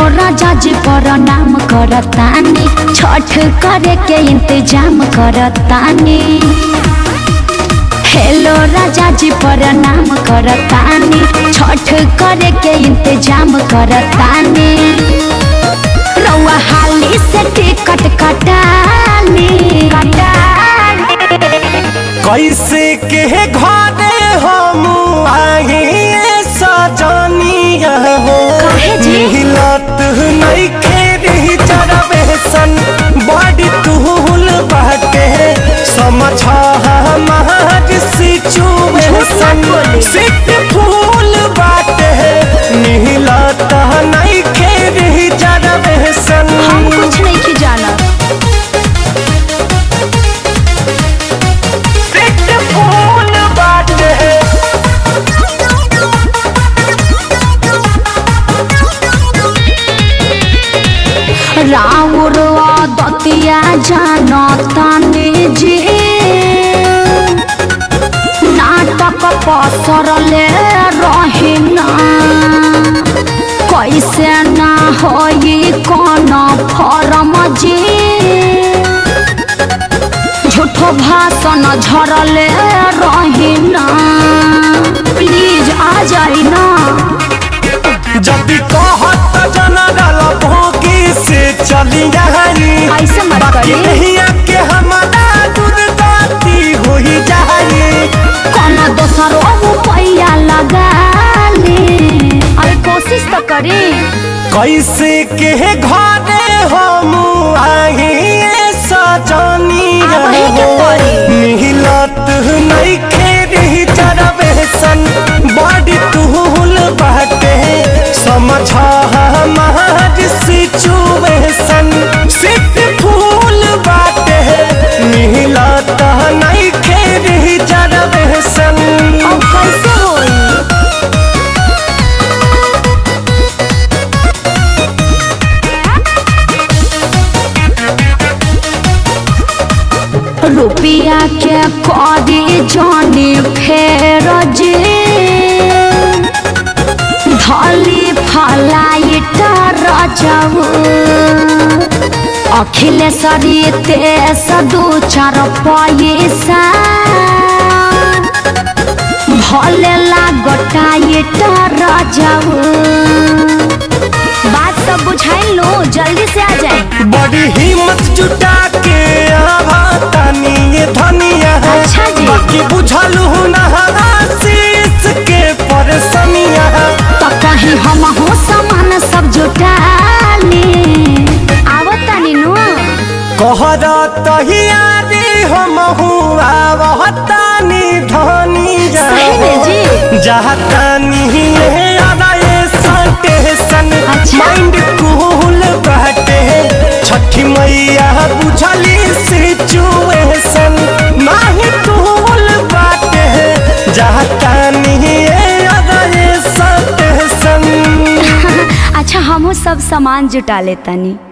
राजा जी प्रणाम करतानी छठ करे के इंतजाम करतानी हेलो राजा जी प्रणाम करतानी छठ करे के इंतजाम करतानी रउआ हाली से टिकट कटानी कैसे के घरे हम आही सजनिया हो काहे जी? मिलत नहीं खेरी चरबे सन बड़ी तुहुल बाटे समझ हमार सिचुएशन सिट फूल बाटे मिलत नहीं खेरी चरबे सन हम कुछ नहीं की जाना सिट फूल बाटे राउर दतिया जानतानी जी नाटक पसरले रहिना कैसे ना होई कौन फरम जी झूठो भाषण झरले रहिना प्लीज आ जाई ना जदि कहत जनरल भोगी से चली जाई ऐसे मत बाकी करी। नहिया के हमारा दूध दाती हो ही जाई कौन दोसरो रुपया लगा ले अरे कोशिश तो करी कैसे के घरे हम आही सजनी अब ही के पड़ी। मिलत नहीं खेरी चरबे सन बड़ी तुहुल बाटे समझ हमार सिचुएशन सिट फूल बाटे मिलत नहीं खेरी चरबे सन अब कैसे होई रुपया के कदी जानी फेर जे धली फलाइट रजऊ अखिलेश्वरी तेस दू चार पैसा भले लागटाइट रजऊ बात सब बुझाई लो जल्दी से आ जाए बड़ी हिम्मत जुटा के आवतानी ये धनिया है अच्छा जी। बाकी बुझलू ना शीश के परेशानिया है तो कहीं हम हो सामान सब जुटा ले आवतानी नु कहरा तहियारी हम हुआ वहतानी धनिया सही में जी। जहतानी ये आदा ये स्टेशन अच्छा। माइंड कूल बहते छठी मैया बुझली सिचुएशन नाही कूल बाटे जहतानी ये आदा ये स्टेशन अच्छा हम सब सामान जुटा लेतानी